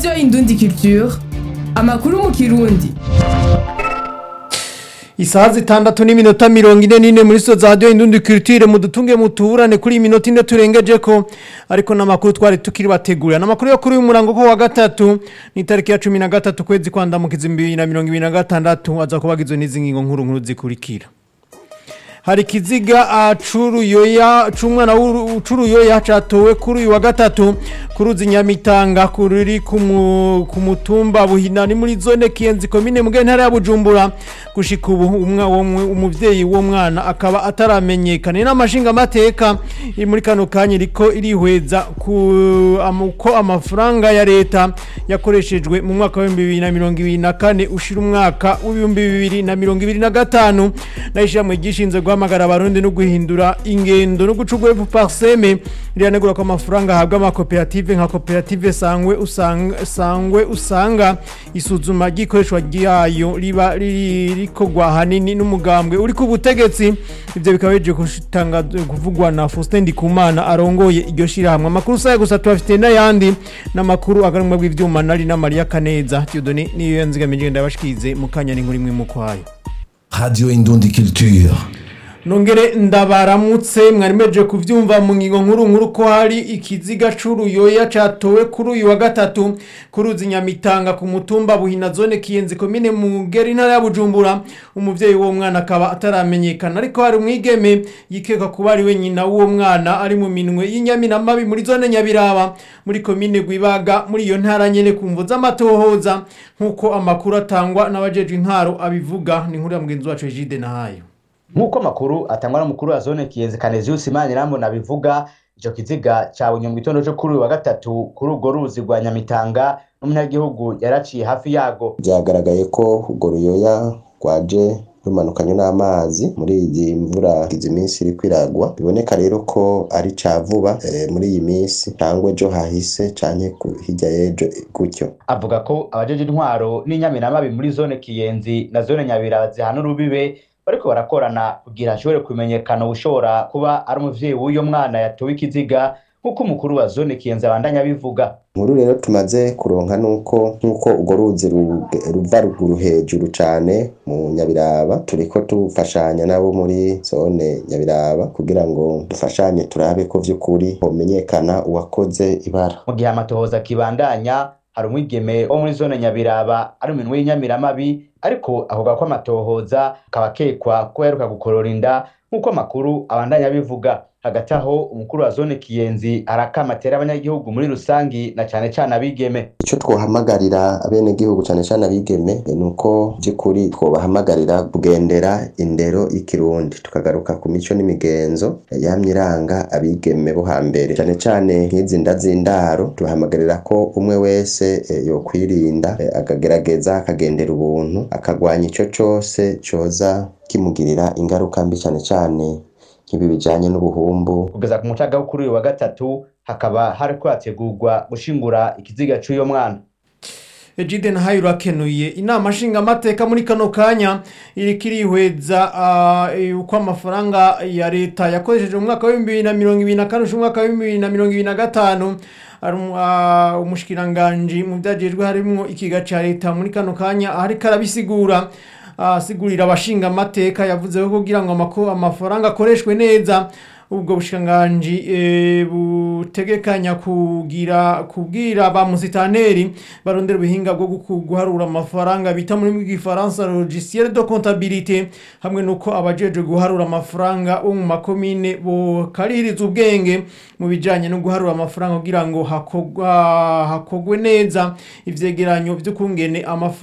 radiyo indundi culture amakuru mu kirundi isaha zitandatu n'iminota mirongo ine n'ine muri so za radiyo indundi culture mudutunge mutuburane kuri iyi minota ine turengeje ko ariko n'amakuru twari tukiri bategurira n'amakuru yo kuri uyu murango ko wa gatatu ni itariki ya cumi na gatatu kwezi kwandamukiza bibiri na mirongo ibiri na gatandatu aza kuba agizwe n'izi ngingo nkuru nkuru zikurikira hari ikiziga c'uruyoya c'umwana w'uruyoya catowe kuri uyu wa gatatu ku ruzi nyamitanga kuri ku mu- ku mutumba buhina ni muri zone kiyenzi komine mu ntara ya bujumbura gushika ubu umwa- uwo mu- umuvyeyi w'uwo mwana akaba ataramenyekana ni n'amashinga amateka iri muri kano kanya iriko irihweza ku am- ko amafaranga ya leta yakoreshejwe mu mwaka w'ibihumbi bibiri na mirongo ibiri na kane ushira umwaka w'ibihumbi bibiri na mirongo ibiri na gatanu n'ishyirahamwe ryishinzwe guhamagara abarundi no guhindura ingendo no guca urwego parseme riranegura ko amafaranga ahabwa amakoperative nka koperative sangwe usanga, sangwe usanga isuzuma ry'ikoreshwa ryayo riba riri- rikorwa hanini n'umugambwe uri ku butegetsi ivyo bikaba bije kutanga kuvugwa na Faustin Ndikumana arongoye iryo shirahamwe amakuru saya gusa tubafite n'ayandi n'amakuru agarumwa bw'ivyuma nari na Maria Kaneza Theodone niyo yanzigamije ndabashikize mu kanya n'inkuru imwe mu kwayo Radio Indundi Culture. nongere ndabaramutse mwari meje kuvyumva mu ngingo nkuru nkuru ko hari ikiziga c'uruyoya catowe kuri uyu wa gatatu ku ruzi nyamitanga ku mutumba buhina zone kiyenzi komine mugera intara ya bujumbura umuvyeyi w'uwo mwana akaba ataramenyekana ariko hari umwigeme yikeka kuba ari we nyina w'uwo mwana ari mu minwe y'inyaminamabi muri zone nyabiraba muri komine gwibaga muri iyo ntara nyene ku mvo z'amatohoza nk'uko amakuru atangwa n'abajejwe intwaro abivuga ni nkuru ya mugenzi wacu Egide Nahayo nk'uko amakuru atangwa n'umukuru wa zone kiyenzi kanezius manirambona bivuga ico kiziga cabonye mu gitondo co kuri uyu wa gatatu kuri urwo ruzi rwa nyamitanga n'umunyagihugu yaraciye hafi yago byagaragaye ko urwo ruyoya rwaje rumanukanye n'amazi muri iyi mvura izi minsi iri kwiragwa biboneka rero ko ari ca vuba eh, muri iyi minsi cyangwa ejo hahise canke ku- hirya y'ejo gutyo avuga ko abajeje intwaro n'inyamiramabi muri zone kiyenzi na zone nyabiraba zihana urubibe bariko barakorana kugira hashobore kumenyekana ushobora kuba ari umuvyeyi w'uyo mwana yatowe ikiziga nk'uko umukuru wa zone kiyenzi abandanya abivuga inkuru rero tumaze kuronka nuko nk'uko urwo ruzi ruge- ruva ruguru hejuru cane mu nyabiraba turiko dufashanya nabo muri zone nyabiraba kugira ngo dufashanye turabe ko vy'ukuri homenyekana uwakoze ibara mu gihe amatohoza akibandanya hari umwigeme wo muri zone nyabiraba ari mu minwe y'inyamiramabi ariko avuga ko amatohoza akaba akekwa ko yaheruka gukorora inda nk'uko amakuru abandanya abivuga hagati aho umukuru wa zone kiyenzi arakamatera abanyagihugu muri rusangi na cane cane abigeme icyo twahamagarira abenegihugu cyane cyane abigeme eh, ni uko by'ukuri twobahamagarira kugendera indero y'ikirundi tukagaruka ku mico n'imigenzo eh, yamye iranga abigeme bo hambere cyane cyane nk'izi nda z'indaro tubahamagarira ko umwe wese eh, yokwirinda eh, akagerageza akagendera ubuntu akagwanya ico cose coza kimugirira ingaruka mbi cyane cyane nk'ibi bijanye n'ubuhumbu kugeza ku mucaga wo kuri uyu wa gatatu hakaba hariko hategurwa gushingura ikiziga c'uyo mwana Ejide Nahayo urakenuye inama nshingamateka muri kano kanya iriko irihweza ah, eh, uko amafaranga ya leta yakoresheje mu mwaka w'ibihumbi bibiri na mirongo ibiri na kane ushira umwaka w'ibihumbi bibiri na mirongo ibiri na gatanu ari umu- ah, umushikiranganji mu vyajejwe harimwo ikiga ca leta muri kano kanya ariko arabisigura asigurira abashinga amateka yavuze ko kugira ngo amako- amafaranga akoreshwe neza ubwo bushikiranganji eh, butegekanya kugira kubwira ba musitaneri barondera ubuhinga bwo guku- guharura amafaranga bita muri bw'igifaransa logiciel de comptabilité hamwe nuko abajeje guharura amafaranga bo mu makomine bokaririza ubwenge mu bijanye no guharura amafaranga kugira ngo hakogwa hakogwe neza ivyegeranyo vy'ukungene amafaranga